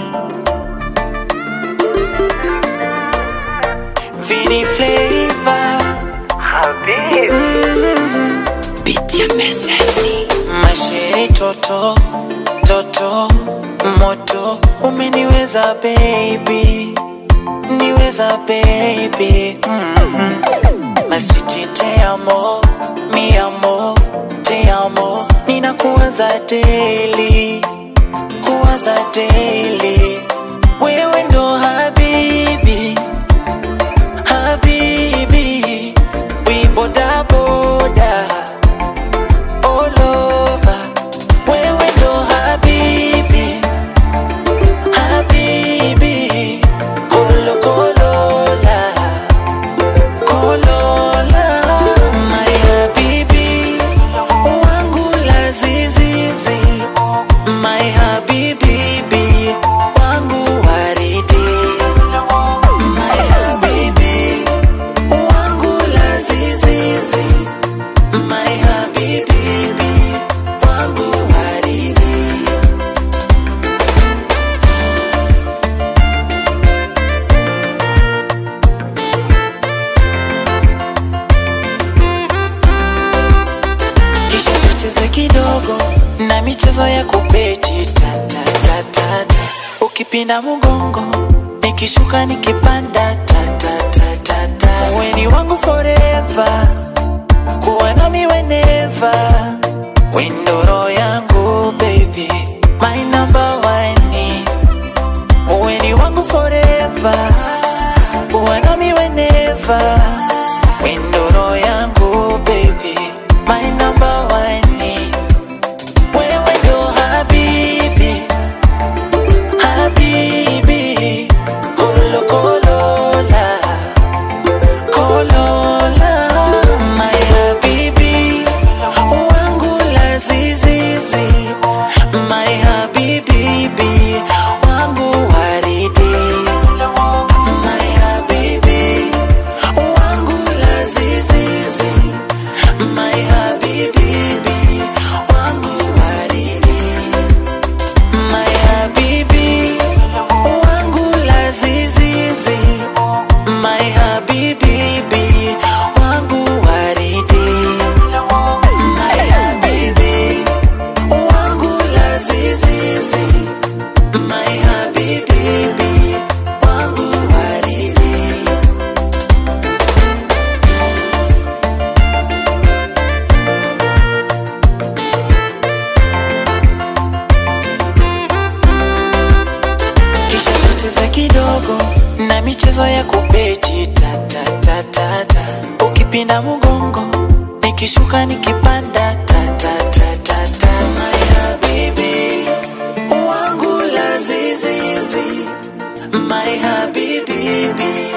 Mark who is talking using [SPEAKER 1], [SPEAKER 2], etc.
[SPEAKER 1] Vini Flavor
[SPEAKER 2] Biti ya mesesi
[SPEAKER 1] Masheri toto toto moto umeniweza baby niweza baby mm-hmm. Maswiti te amo mi amo te amo ninakuwaza daily kuwaza daily wewe ndo habibi habibi we boda boda all over wewe ndo habibi habibi kolo kolola kolola my habibi wangu la zizizi my habibi bi wangu waridi my habibi wangu la zizizi my habibi bi wangu waridi kisha tucheze kidogo na michezo ya kubeti tatatatata ukipinda mgongo nikishuka nikipanda tatatatata weni wangu forever kuwa nami weneva windoro yangu baby my number one weni wangu forever kuwa nami weneva windoro yangu baby my number one wewe ndo habibi habibi kolo kolola kolola my habibi wangu la zizizi my habibi bi wangu waridi my habibi wangu la zizizi my habibi bi wangu waridi my habibi wangu la zizizi my habibi bi wangu waridi my habibi wangu la zizizi my habibi bi wangu waridi kisha tucheze kidogo na michezo ya kubeti tatatatata ukipinda mgongo nikishuka nikipanda tatatatata my habibi wangu la zizizi my habibi bi